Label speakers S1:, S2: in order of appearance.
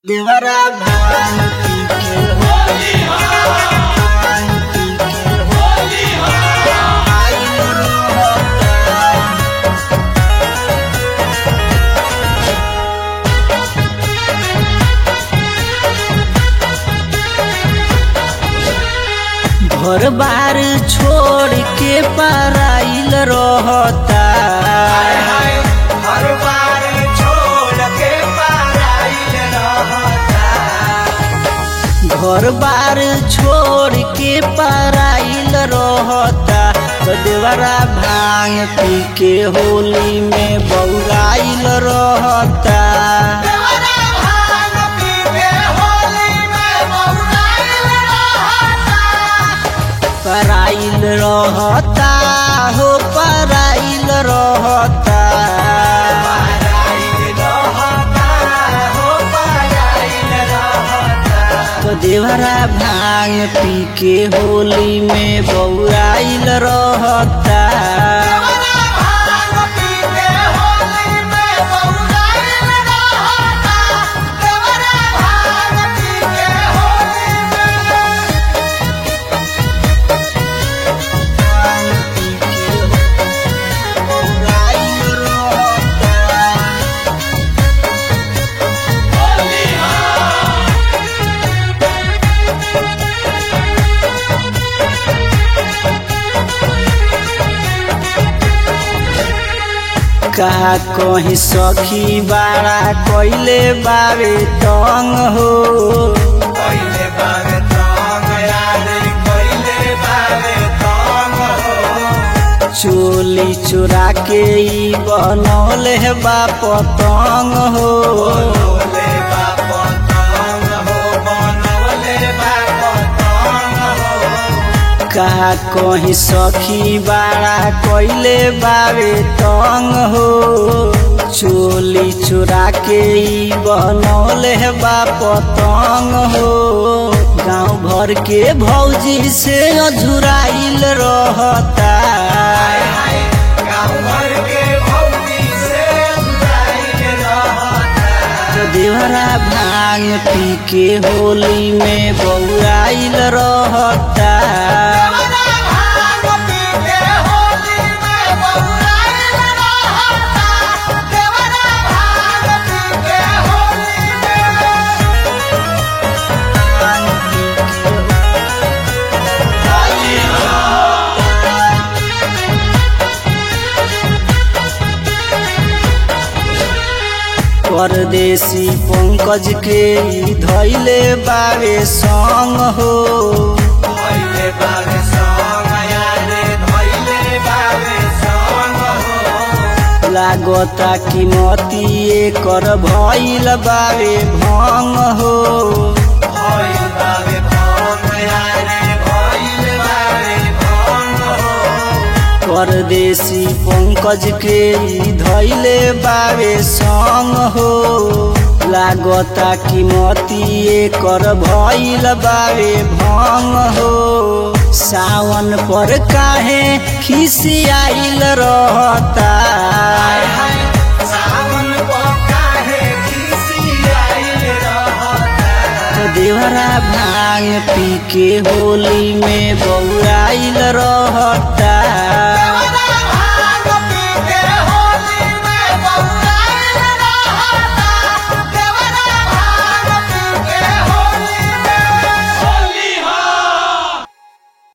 S1: देवरा भान पी के होली भान पी के होली आइल रोता घर बार छोड़ के पराइल रहता
S2: हर बार छोड़ के पराइल रहता
S1: घर बार छोड़ के पराइल रहता तो देवरा भांग पी के होली में बौराइल रहता
S2: देवरा भांग पी के होली में बौराइल रहता
S1: पराइल रहता हो पराइल रहता
S2: पराइल रहता हो पराइल रहता
S1: तो देवरा भांग पी के होली में बौराइल रहता
S2: देवरा भांग पी के होली में बौराइल रहता देवरा भांग पी के होली में
S1: कहा कहीं सखी बाड़ा कैले बावे तंग हो
S2: पहिले बारे तंग याद पहिले बारे तंग हो
S1: चोली चुरा के ई बनौले बा पतंग हो
S2: बनवले बा पतंग हो बनवले बा पतंग हो
S1: कहा कहीं सखी बाड़ा कैले बावे तंग हो चोली चुरा के ई बनौले बा पतंग हो गांव भर के भौजी से अझुराइल रहता
S2: हाय गाँव भर के भौजी से जुदाइल रहता
S1: देवरा भांग पी के होली में बौराइल रहता
S2: देवरा भांग पी के होली में बौराइल रहता देवरा भांग पी के होली में
S1: परदेसी पंकज के ई धैले बावे संग हो
S2: भइले बारे संग यादे भइले बारे संग हो
S1: लागता कि मतिए कर भइल बावे भंग हो
S2: भइल बारे भंग यादे भइल बारे भंग हो
S1: परदेसी पंकज के ई धैले बावे संग हो लागता कि मतिए कर भइल बावे भंग हो सावन पर काहे खिसियाइल रहता
S2: सावन काहे खिसियाइल रहता
S1: देवरा भांग पी के होली में बौराइल रहता
S2: देवरा